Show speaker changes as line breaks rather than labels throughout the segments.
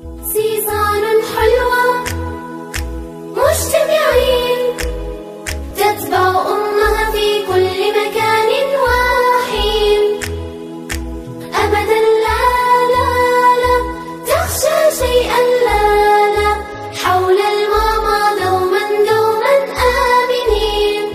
سيصان حلوة مجتمعين تتبع أمها في كل مكان وحين أبدا لا لا لا تخشى شيئا لا لا حول الماما دوما دوما آمنين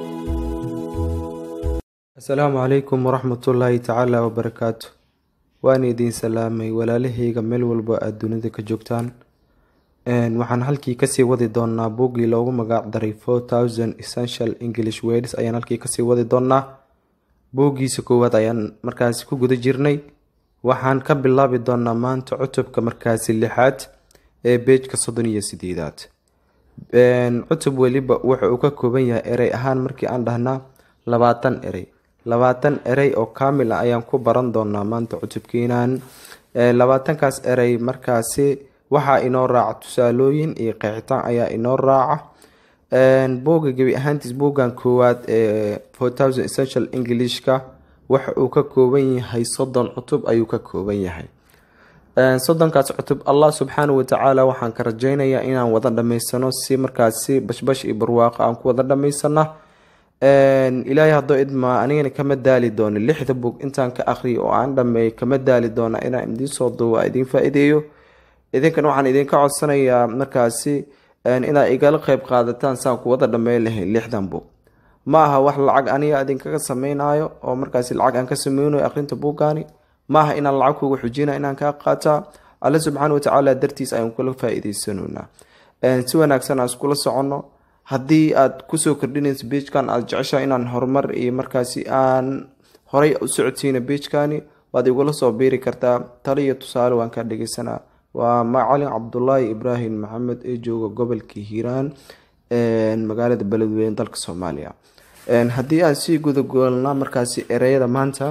asalaamu calaykum waraxmatullaahi tacaala wabarakaatu waan idiin salaamay walaalahayga meel walba aada dunida ka joogtaan Een, waxaan halkii kasii wadi doonaa buuggii loogu magac daray four thousand essential english words ayaan halkii kasii wadi doonaa buuggiisa koowaad ayaan markaasi ku guda jirnay waxaan ka bilaabi doonaa maanta cutubka markaasi lixaad ee beejka soddon iyo sideedaad Een, cutub weliba wuxa uu ka kooban yahay erey ahaan markii aan dhahnaa labaatan erey labaatan erey oo kaamil ah ayaan ku baran doonaa maanta cutubkeenan Ee, labaatankaas erey markaasi waxaa inoo raaca tusaalooyin iyo qeexitaan ayaa inoo raaca Een, buugga gebi ahaantiis buuggan koowaad ee four thousand essential englishka waxa uu ka kooban yahay soddon cutub ayuu ka kooban yahay Een, soddonkaas cutub allah subxaana watacaala waxaan ka rajeynayaa inaan wada dhamaysano si markaasi bashbash iyo barwaaqo aan ku wada dhamaysana Een, ilaahay haddoo idmaa anigana kama daali doono lixda bug intaan ka aqriyo oo aan dhameey kama daali doona inaan idiin soo duuba idiin faa-iideeyo idinkana waxaan idinka codsanayaa markaasi een, inaad igala qeyb qaadataan saan ku wada dhameyn lahayn lixdan bug ma aha wax lacag aniga idinkaga sameynayo oo markaasi lacag aan ka sameynayo aqrinta buuggaani ma aha inaan lacag kuga xujina inaan kaa qaataa alle subxaana watacaala dartiis ayaan kula faa-iideysanoynaa Een, si wanaagsan aan iskula soconno haddii aad kusoo kordhinayso beijkan aada jeceshahay inaan horumar iyo markaasi aan horay u socodsiina beijkani waad igula soo biiri kartaa talo iyo tusaale waan kaa dhegeysanaa waa macalin cabdulaahi ibraahim maxamed ee jooga gobolka hiiraan een, magaalada beledweyne dalka soomaaliya Een, haddii aan sii gudagoolnaa markaasi ereyada maanta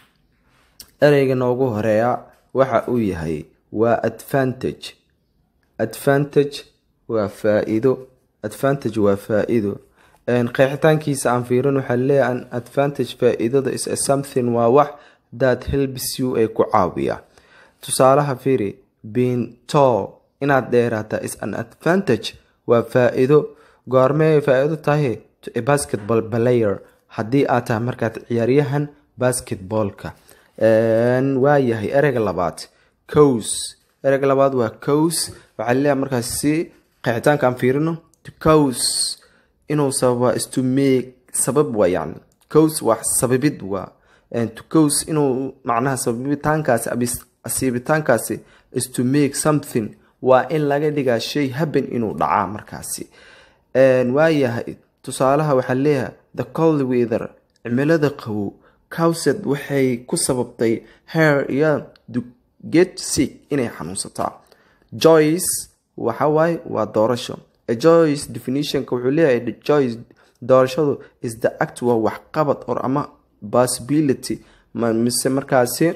ereyga noogu horeeya waxa uu yahay waa advantage advantage waa faa-iido advantage waa faa-iido Een, qeexitaankiisa aan fiirin waxaa leeyahay an advantage faa-iidada is a something waa wax that helps you ee ku caawiya tusaalaha fiiri being tall inaad dheeraata is an advantage waa faa-iido goormee faa-iido tahay to a basketball player haddii aad tahay markaad ciyaaryahan basketballka Een, waa yahay ereyga labaad cows ereyga labaad waa cows waxaa leeyahay markaas si qeexitaanka aan fiirino to cows inuu sababa is to make sabab waa yani cows waa sababid waa And to cows inuu macnaha sababitaankaasi abis- asiibitaankaasi is to make something waa in laga dhigaa shay happen inuu dhacaa markaasi Een, waayahay tusaalaha waxaa leeyahay the cold weather cimilada qabow cowsed waxay ku sababtay hair iyo to get sick inay xanuunsataa joyce waxa waaye waa doorasho a joyce definitionka wuxuu leeyahay the joyce doorashadu is the act waa waxqabad or ama possibility ma- mise markaasi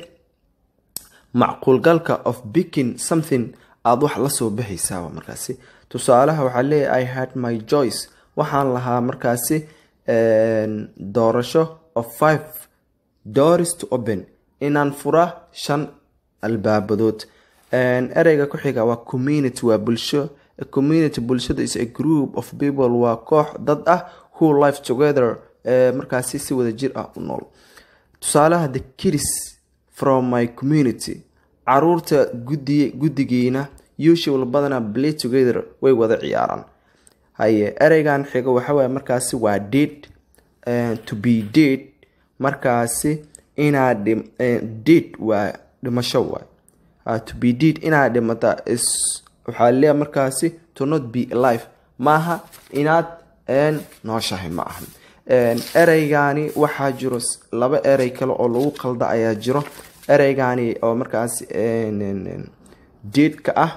macquulgalka of picking something aada wax la soo baxaysaaba markaasi tusaalaha waxaa leeyahay i had my joyce waxaan lahaa markaasi een, doorasho of five doors to open inaan fura shan albaabadood Een, ereyga ku xiga waa community waa bulsho a community bulshada is a group of people waa koox dad ah who live together ee markaasi si wada jir ah u nool tusaalaha the kids from my community caruurta gudi guddigiina usual badana play together way wada ciyaaraan haye ereygan xiga waxawaaye markaasi waa dead eh, to be dead markaasi inaa dhim eh, dead waa dhimasho waay Ah, to be dead inaa dhimata is waxaa leeyahay markaasi to not be alive maaha inaad een, nooshahay ma ahan Een, ereygani waxaa jiro s- laba erey kale oo lagu qalda ayaa jiro ereygani oo markaasi een, een, een, deedka ah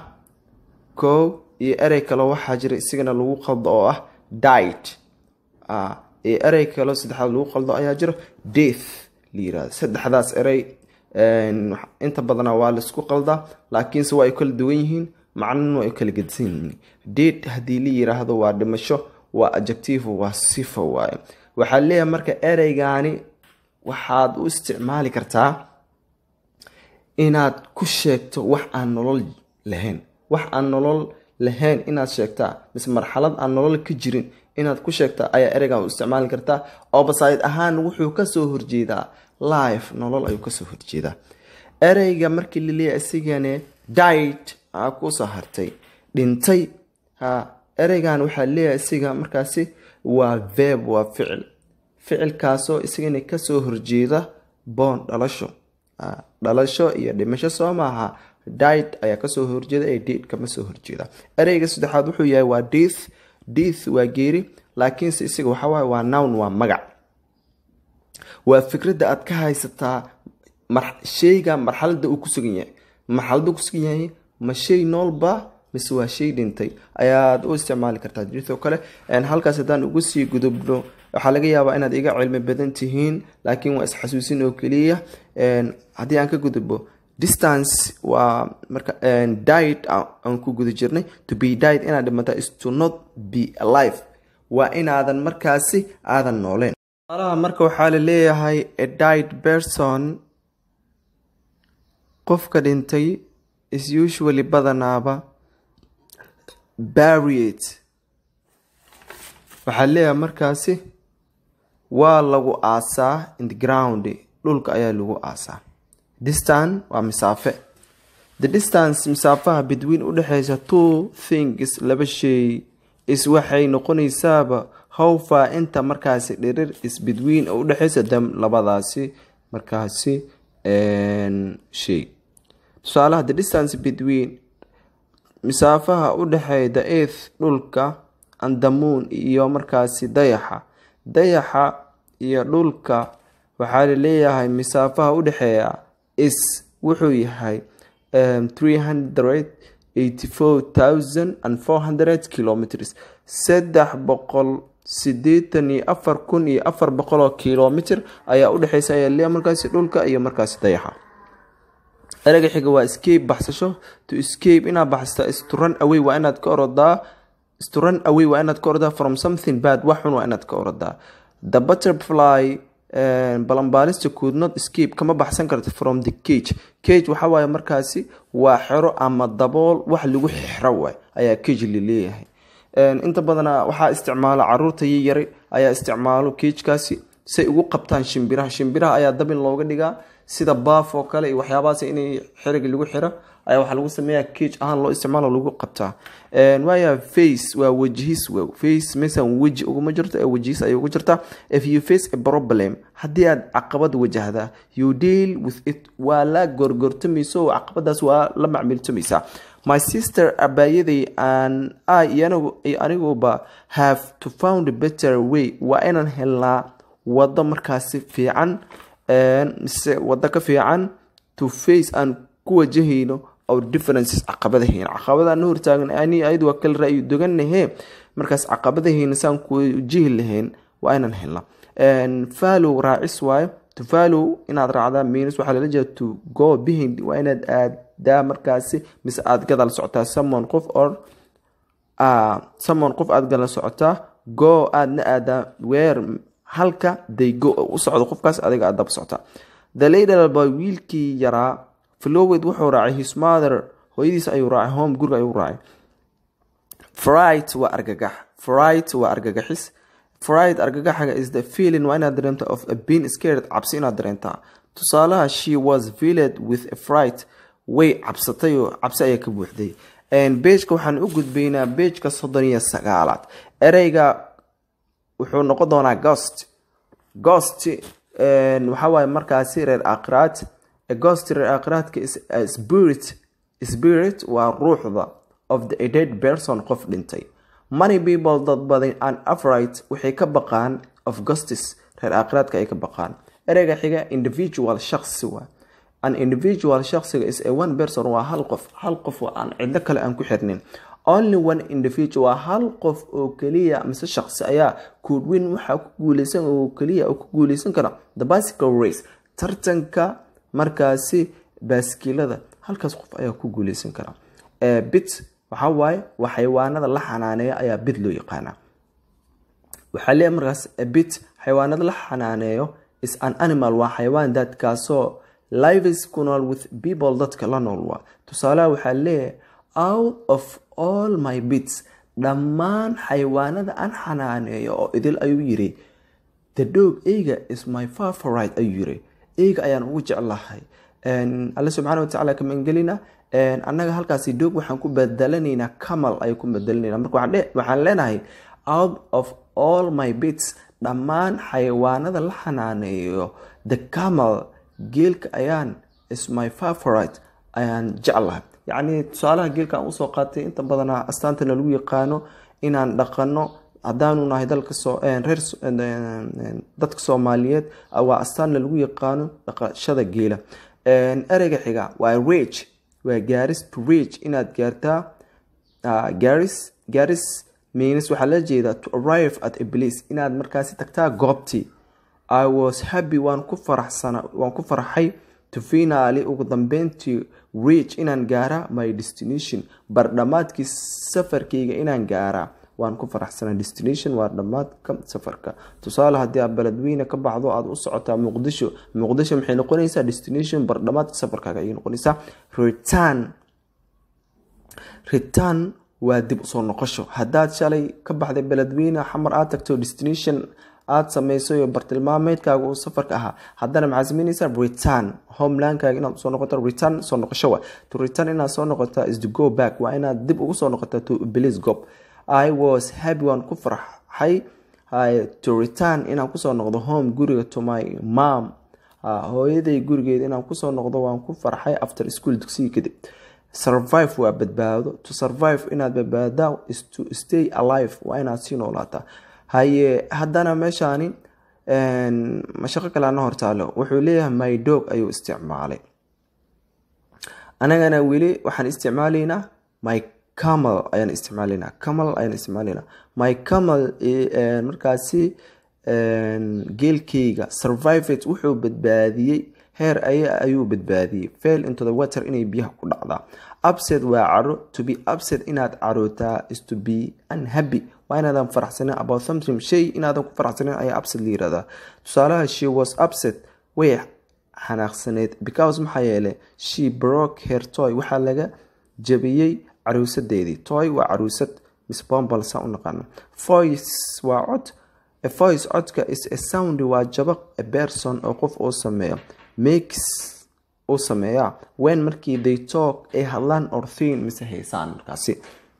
kow iyo erey kale waxaa jira isigana lagu qaldo oo ah diet Ah, iyo erey kale saddexaad lagu qaldo ayaa jiro death la yirahdo saddexdaas erey een, wax- inta badana waa laisku qaldaa laakiinse waa ay kala duwan yihiin macnana waa ay kala gedsan yihiin dead haddii la yiraahdo waa dhimasho waa adjective waa sifa waaye waxaa leeyahay marka ereygani waxaad u isticmaali kartaa inaad ku sheegto wax aan nolol lahayn wax aan nolol lahayn inaad sheegtaa mise marxalad aan nolol ka jirin inaad ku sheegtaa ayaa ereygan u isticmaali kartaa obasayd ahaan wuxuu kasoo horjeedaa life nolol ayuu kasoo horjeedaa ereyga markii laleeyahay isigane died aa kusoo hartay dhintay ha ereygan waxaa leeyahay isiga markaasi waa veb waa ficil ficilkaasoo isagana kasoo horjeeda boon dhalasho dhalasho iyo dhimasho soo maaha died ayaa kasoo horjeeda ee did kama soo horjeeda ereyga saddexaad wuxuu yahay waa death death waa geeri laakiinse isaga waxawaaye waa nown waa magac waa fikradda aad ka haysataa sheyga marxalada uu kusugan yahay marxalada uu kusugan yahay ma shay noolba mise waa shay dhintay ayaad u isticmaali kartaa jirtoo kale halkaas haddaan ugu sii gudubno waxaa laga yaabaa inaad iga cilmi badan tihiin laakiin waa isxasuusin oo keliya haddii aan ka gudubbo distance waa marka died aan ku guda jirnay to be died inaad dhimata is to not be alive waa inaadan markaasi aadan nooleen alaha marka waxaa la leeyahay a died person qofka dhintay is usually badanaaba baried waxaa leeyahay markaasi waa lagu aasaa in the ground dhulka ayaa lagu aasaa distan waa misaafe the distance misaafaha between udhexeysa two things laba shay is waxay noqonaysaaba howfa inta markaasi dhirir is between oo udhexeysa dam labadaasi markaasi shay tusaalaha the distance between misaafaha udhexeeya the earth dhulka and the moon iyo markaasi dayaxa dayaxa iyo dhulka waxaa laleeyahay misaafaha udhexeeya is wuxuu yahay three hundred eighty four thousand and four hundred kilometers saddex boqol sideetan iyo afar kun iyo afar boqol oo kilomitr ayaa udhexeysa ayaa leeyahay markaasi dhulka iyo markaasi dayaxa ereyga xiga waa escape baxsasho to escape inaad baxsata is to run away waa inaad ka orodaa is to run away waa inaad ka orodaa from something bad wax xun waa inaad ka orodaa the butterfly balanbaalista could not escape kama baxsan karta from the cage cage waxa waaye markaasi waa xero ama dabool wax lagu xiro waay ayaa cage laleeyahay inta badana waxaa isticmaala caruurta yaryari ayaa isticmaalo cagekaasi say ugu qabtaan shimbiraha shimbiraha ayaa dabin looga dhigaa sida baaf oo kale iyo waxyaabahaas inay xeriga lagu xiro ayaa waxaa lagu sameeya cage ahaan loo isticmaalo lagu qabtaa waaya face waa wajihis face mesan weji uguma jirto ee wajihis ayay ugu jirtaa if you face a problem haddii aad caqabad wajahdaa you deal with it waa la gorgortamayso oo caqabadaas waa la macmiiltamaysaa my sister abaayaday an i iyo aniguba have to found a better way waa inaan helnaa wado markaasi fiican mise wado ka fiican to face aan ku wajahayno our differences caqabadahayna caqabadaan hortaagan ani ayadu waa kala ra'yi doganahe markaas caqabadahayna saan ku wajihi lahayn waa inaan helna follow raacis waayo to follow inaad raacdaa means waxaa lala jeeda to go behind waa inaad aadaa markaasi mise aad gadal socotaa someone qof or someone qof aad gadal socotaa go aadna aadaa weer halka they go u socdo qofkaas adiga aad daba socotaa the later boy wiilkii yaraa flowed wuxuu raacay his mother hooyadiis ayuu raacay home guriga ayuu raacay fright waa argagax fright waa argagaxis fright argagaxaga is the feeling waa inaad dareemta of a being scared cabsi inaad dareentaa tusaalaha she was filled with a fright way cabsatay oo cabsi ayaa ka buuxday beejka waxaan u gudbaynaa beejka soddon iyo sagaalaad ereyga wuxuu noqon doonaa gost gost waxa waaye markaasi reer akhiraad ghost reer akhiraadka is spirit spirit waa ruuxda of the dead person qof dhintay many people dad badan an afright waxay ka baqaan of gostis reer akhiraadka ay ka baqaan ereyga xiga individual shaksi waa an individual shaksiga is a one person waa hal qof hal qof waa aan cidlo kale aan ku xirnin only one individual waa hal qof oo keliya mise shaqsi ayaa koodweyn waxaa ku guuleysan oo keliya oo ku guuleysan kara the bicycle race tartanka markaasi baaskilada halkaas qof ayaa ku guuleysan kara bit waxaa waaye waa xayawaanada la xanaaneeya ayaa bid loo yaqaanaa waxaa leeyahay markaas bit xayawaanada la xanaaneeyo is an animal waa xayawaan daadkaasoo lives ku nool with people dadka la nool waa tusaalaha waxaa leeyahay
out of all my bits dhammaan xayawaanada aan xanaaneeyo oo idil ayuu yiri the dog eyga is my favorite ayuu yiri eyga ayaan ugu jeclahay alle subxaana watacaala kamangelina annaga halkaasi dog waxaan ku bedelanaynaa camal ayaan ku bedelanayna marka waxaan leenahay out of all my bits dhammaan xayawaanada la xanaaneeyo the camal geelka ayaan is my favorite ayaan jeclahay yacni tusaalaha geelka aan usoo qaatay inta badanaa astaantana lagu yaqaano inaan dhaqano haddaanu nahay dalka reer dadka soomaaliyeed waa astaanna lagu yaqaano dhaqashada geela ereyga xiga waa rage waa gaaris to rage inaad gaartaa gaaris gaaris means waxaa la jeedaa to arrive at a place inaad markaasi tagtaa goobtii i was happy waan ku faraxsana waan ku farxay to finally ugu dambeyntii reach inaan gaaraa my destination bardhamaadkii safarkayga inaan gaaraa waan ku faraxsanaa destination waa dhammaadka safarka tusaale haddii aad beledweyne ka baxdo aad u socotaa muqdisho muqdisho maxay noqonaysaa destination bardhamaadka safarkaaga ayay noqonaysaa return return waa dib usoo noqosho haddaad shalay ka baxday beledweyne xamar aad tagto destination aad samayso iyo bartilmaameedkaaga uu safarka ahaa haddana maxaad samaynaysaa return homelandkaaga inaad usoo noqoto return soo noqosho wa to return inaad soo noqotaa is to go back waa inaad dib ugu soo noqotaa to place gob i was happy waan ku farxay to return inaan kusoo noqdo home guriga to my mom hooyaday gurigeeda inaan kusoo noqdo waan ku farxay after school dugsiga kadib survive waa badbaado to survive inaad badbaadaa is to stay alive waa inaad sii noolaataa haye haddana meeshaani mashaqo kale ana hortaalo wuxuu leeyahay my dog ayuu isticmaalay anagana weli waxaan isticmaalaynaa my camal ayaan isticmaalaynaa camal ayaan isticmaalaynaa my camal markaasi geelkeyga survivate wuxuu badbaadiyey heer aya ayuu badbaadiyey fail into the water inay biyaha ku dhacdaa upset waa caro to be upset inaad carootaa is to be unhappy waa inaadan faraxsanin about something shay inaadan ku faraxsanin ayaa upset la yirahdaa tusaalaha she was upset way xanaaqsaneed because maxaa yeelay she broke her toy waxaa laga jabiyey caruusadeedii toy waa caruusad miss bombal saa u naqaano voice waa cod a voice codka is a sound waa jabaq a person oo qof uu sameeyo makes uu sameeyaa when markii they talk ay hadlaan or thin mise haysaan markaasi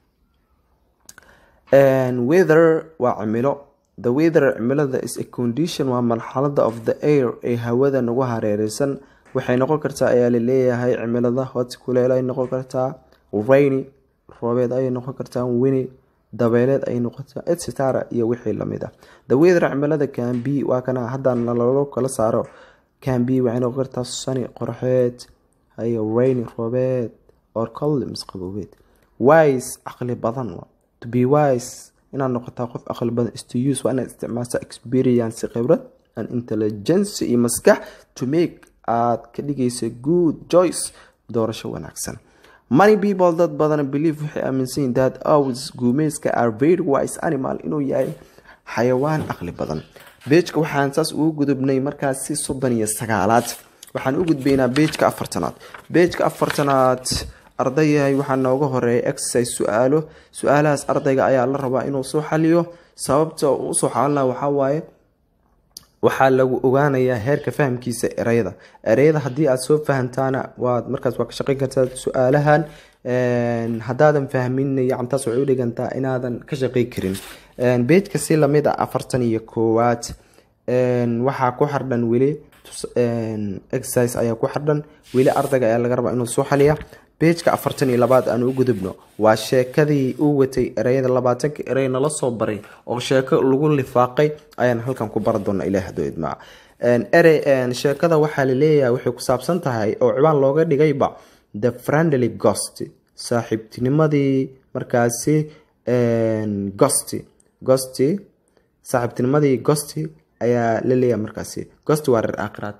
weather waa cimilo the weather cimilada is a condition waa marxalada of the air ee hawada nagu hareereysan waxay noqon kartaa ayaa laleeyahay cimilada hot kuleel ay noqon kartaa rainy roobeed ayay noqon kartaa wini dabeeleed ay noqotaa etcetera iyo wixii lamid ah the weather cimilada can be waa kana haddaan lalo kala saaro can be waxay noqon kartaa sani qorxeed hayo rainy roobeed or cold misqaboobeed wise caqli badan to be wise inaad noqotaa qof aqli badan is to use waa inaad isticmaashaa experience khibrad and intelligence iyo maskax to make aad ka dhigaysa good choice doorasho wanaagsan many people dad badan believe waxay aaminsan yihin that owls guumeyska are very wise animal inuu yahay xayawaan aqli badan beejka waxaan saas ugu gudubnay markaasi soddon iyo sagaalaad waxaan u gudbaynaa beejka afartanaad beejka afartanaad ardayahay waxaa nooga horeeya exercise su-aalo su-aalahaas ardayga ayaa la rabaa inuu soo xaliyo sababta uu usoo xalina waxawaaye waxaa lagu ogaanayaa heerka fahamkiisa ereyada ereyada haddii aad soo fahamtaana waad markaas waa ka shaqeyn kartaa su-aalahan haddaadan fahmin yacantaas waxay u dhigantaa inaadan ka shaqey karin beejka si lamid a afartan iyo koowaad waxaa ku xardhan weli exercise ayaa ku xardhan weli ardayga ayaa laga rabaa inuu soo xaliya beejka afartan iyo labaad aan u gudubno waa sheekadii uu watay ereyada labaatanka erey nala soo baray oo sheeko lagu lifaaqay ayaan halkan ku bara doona ilaah hadoo idmaac erey sheekada waxaa laleeyahay waxay ku saabsan tahay oo cibaan looga dhigayba the friendly ghost saaxiibtinimadii markaasi gosti gosti saaxiibtinimadii gosti ayaa la leeyahay markaasi gosti waa reer aakhiraad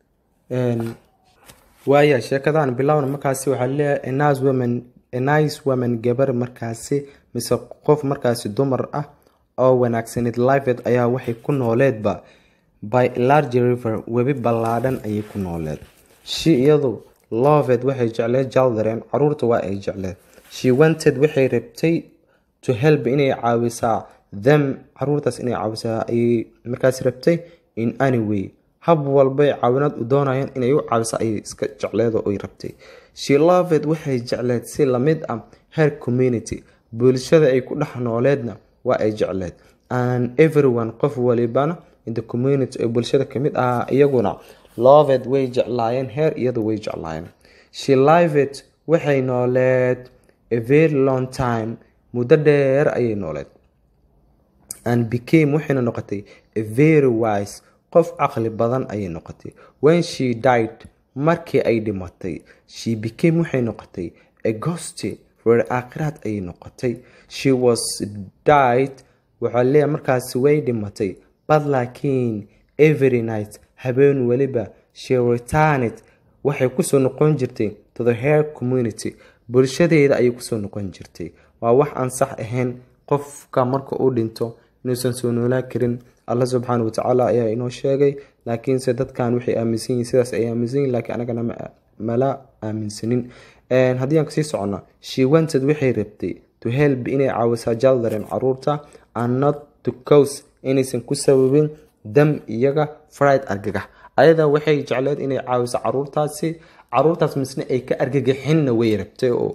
waaya sheekadan bilowna markaasi waxaa leeyahay nice woman nice woman gabar markaasi mise qof markaasi dumar ah oo wanaagsaneed lifed ayaa waxay ku nooleedba by large river webi ballaadhan ayay ku nooleed shi iyadu loved waxay jecleed jaldaren caruurta waa ay jecleed
she wanted waxay rabtay to help inay caawisaa them caruurtaas inay caawisaa ayay markaas rabtay in any way hab walbay caawinaad u doonayaan inay u caawisa ayay iska jecleedo oy rabtay she loved waxay jecleed si lamid ah her community bulshada ay ku dhex nooleedna waa ay jecleed and everyone qof walibana in the community ee bulshada kamid ahaa iyaguna loved way jeclaayeen her iyadu way jeclaayeen she lived waxay nooleed a very long time muddo dheer ayay nooleed and became waxayna noqotay a very wise qof caqli badan ayay noqotay when she died markii ay dhimatay she became waxay noqotay a ghosty reer aakhiraad ayay noqotay she was died waxaa leeyahay markaasi way dhimatay but laakiin every night habeen weliba she returned waxay kusoo noqon jirtay to the hair community bulshadeeda ayay kusoo noqon jirtay waa wax aan sax ahayn qofka marka uu dhinto inuusan soo noolaa karin alla subxaana watacaala ayaa inoo sheegay laakiinse dadkan waxay aaminsan yihin sidaas ay aaminsan yihin laakiin anagana mala aaminsanin haddii aan kasii socona she wanted waxay rabtay to help inay caawisaa jaldaren caruurta and not to cause inaysan ku sababin dam iyaga fried argagax ayada waxay jecleed inay caawiso caruurtaasi caruurtaas misne ay ka argagaxinna way rabtay oo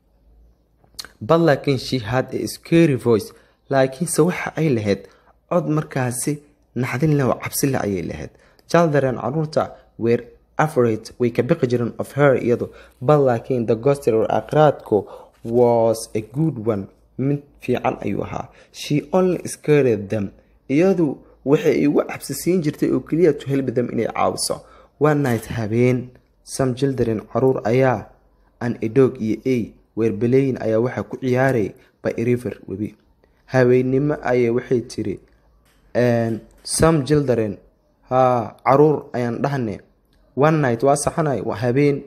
but laakiin she had a scary voice laakiinse waxa ay lahayd cod markaasi naxdin leh oo cabsi leh ayay lahayd children caruurta were afraid way ka biqi jireen of her iyadu but laakiin the goster or aqraadku was a good one mid fiican ayuu ahaa she only scared them iyadu waxay igu cabsisiin jirtay oo keliya to help them inay caawiso one night habeen some children caruur ayaa an edog iyo a weerbeleyin ayaa waxaa ku ciyaaray by river webi habeennimo ayay waxay tiri some children ha caruur ayaan dhahne one night waa saxanay habeen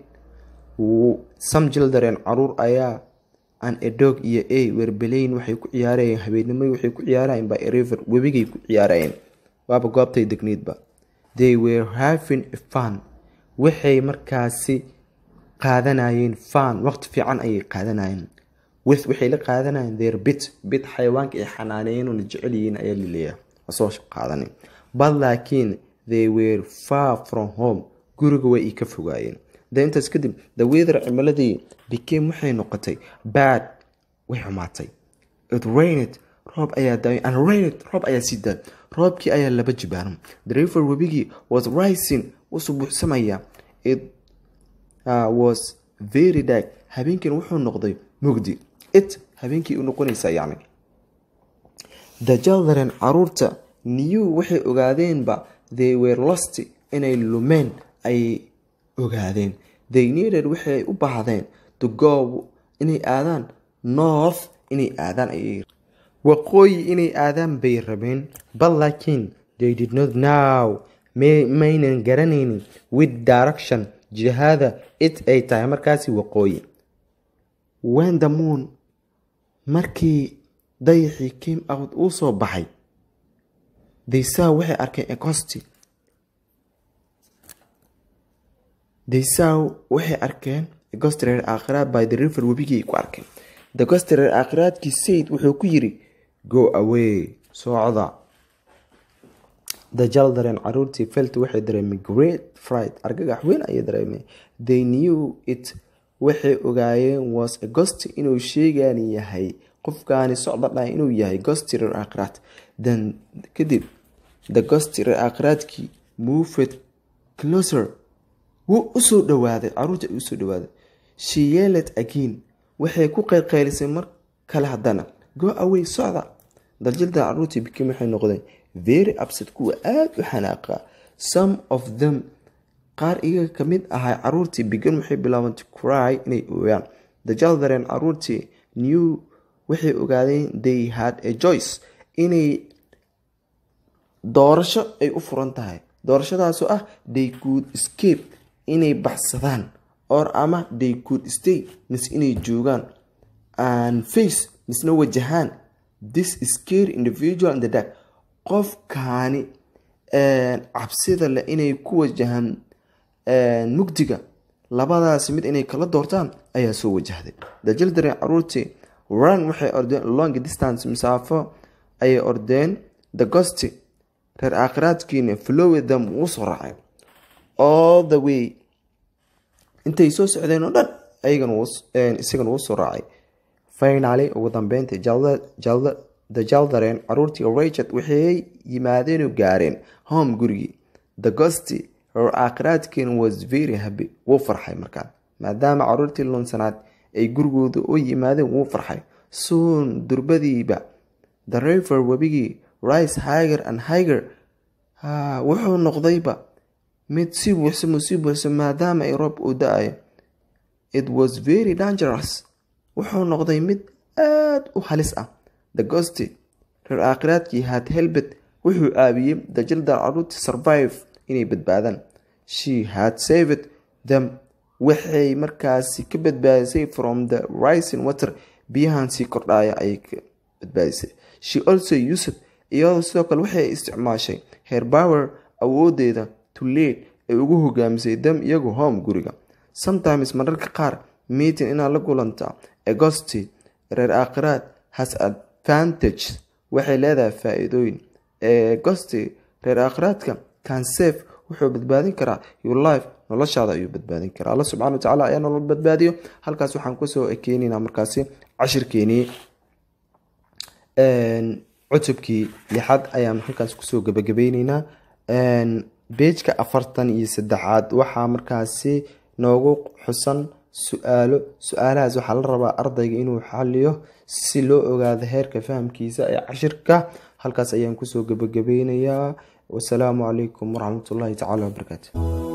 some children caruur ayaa an edog iyo a weerbeleyn waxay ku ciyaarayeen habeennimo waxay ku ciyaarayeen by river webigay ku ciyaarayeen waaba goobtay degneedba they were having a fun waxay markaasi qaadanayeen fan waqti fiican ayay qaadanayeen with waxay la qaadanayeen their bit bit xayawaanka ay xanaaneeyeen oona jecel yihiin ayaa laleeyahay soo qaadanay but laakiin they were far from home guriga way i ka fogaayeen de intaas kadib the weather cimiladii became waxay noqotay bad way xumaatay it rained roob ayaa daay and rained roob ayaa sii daay roobkii ayaa laba jibaaran the river webigii was rising wuxuu buuxsamaya it uh, was very dark habeenkiina wuxuu noqday mugdi it habeenkii u noqonaysaa yacni the children caruurta new waxay ogaadeenba they were lost inay lumeen ayay ogaadeen they needed waxay u baahdeen to go inay aadaan north inay aadaan ayay waqooyi inay aadaan bay rabeen but laakiin they did not know maynan garanaynin with direction jihada it ay tahay markaasi waqooyi when the moon markii dayaxii came out uu soo baxay daysaa waxay arkeen ecosti daysaa waxay arkeen egostireer aakhiraad by the river webigii ku arkeen the gostireer aakhiraadkii sayd wuxuu ku yiri go away socda the children caruurtii felt waxay dareemay great fright argagax weyn ayay dareemay they knew it waxay ogaayeen was a ghost inuu sheegan yahay qofkaani socda dhahay inuu yahay gostirer aakhiraad then kadib the gostirer aakhiraadkii moved closer wuu usoo dhawaaday caruurta ay usoo dhawaaday she yelled again waxay ku qeylqeylisay mar kale haddana go away socda daljilda caruurtii bikim waxay noqdeen very upset kuwa aada u xanaaqa some of them qaar iyaga ka mid ahay caruurtii bigan waxay bilaabeen to cry inay ooyaan the children caruurtii new waxay ogaadeen they had a choice inay doorasho ay u furan tahay doorashadaasoo ah they could escape inay baxsadaan or ama they could stay mise inay joogaan and face misna wajahaan this scary individual in the dark qofkaani cabsida leh inay ku wajahaan mugdiga
labadaasi mid inay kala doortaan ayaa soo wajahday the children caruurtii run waxay ordeen long distance masaafo ayay ordeen the gosti reer aakhiraadkiina flowed them wuu soo raacay all the way intay soo socdeen oo dhan ayagana isagana wuu soo raacay finaly ugu dambeyntii the jaldaren caruurtii rachard waxay yimaadeen oo gaareen home gurigii the gosti reer aakhiraadkiina was very happy wuu farxay markaan maadaama caruurtii lunsanaad ay gurigooda u yimaadeen wuu farxay soon durbadiiba the river webigii rice higer and higer wuxuu noqdayba mid si buuxsamo si buuxsamo maadaama ay roob uu da-ayo it was very dangerous wuxuu noqday mid aada u halis ah the gosti reer aakhiraadkii had helbet wuxuu caawiyey the jildar caruurti survive inay badbaadaan she had saved them waxay markaasi ka badbaadisay from the rising water biyahan sii kordhaya ayay ka badbaadisay she also used iyadoo sidoo kale waxay isticmaashay her power awoodeeda to lead ay ugu hogaamisay dam iyagu home guriga sometimes mararka qaar meeting inaad la kulanta agosti reer aakhiraad has advantage waxay leedahay faa-iidooyin agosti reer aakhiraadka can safe wuxuu badbaadin karaa your life noloshaada ayuu badbaadin karaa alla subxana watacaala ayaa nolol badbaadiyo halkaas waxaan kusoo ekeenaynaa markaasi cashirkeenii cutubkii lixaad ayaan halkaas kusoo gabagabeyneynaa beejka afartan iyo saddexaad waxaa markaasi noogu xusan su-aalo su-aalahaas waxaa la rabaa ardayga inuu xaliyo si loo ogaado heerka fahamkiisa ee cashirka halkaas ayaan kusoo gabagabeynayaa wasalaamu calaykum waraxmatullaahi tacaala wabarakaatu